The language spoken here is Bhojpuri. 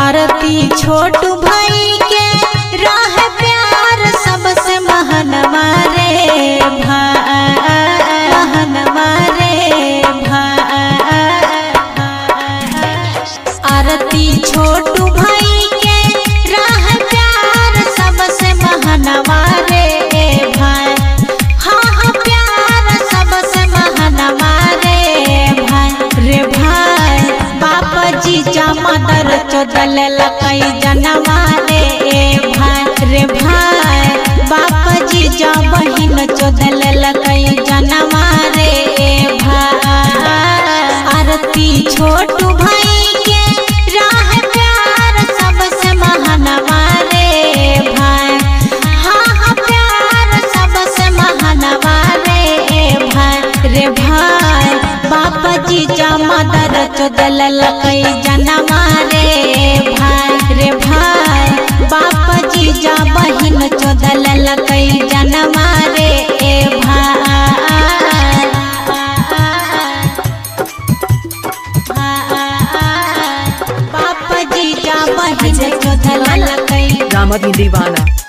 आरती छोटू भाई के राह प्यार सबसे महन मारे महन मारे आरती छोटू भाई के राह प्यार सबसे महन मारे भाई हाँ हाँ प्यार सबसे महन मारे भाई रे भाई बाप जी मदर चोदल लकई जनवा रे भाई रे भाई बाप जी जा बहिन चोदल लकई जनवा रे भाई आरती छोटू भाई के राह प्यार सबसे महानवा रे भाई हाँ हाँ प्यार सबसे महानवा रे भाई रे भाई बाप जी जा मदर चोदल लकई जनवा रे भाई रे भाई बाप जी जा बहिन चोदल लकई जनवा रे भाई बाप जी जा बहिन चोदल लकई Ramadi Divana.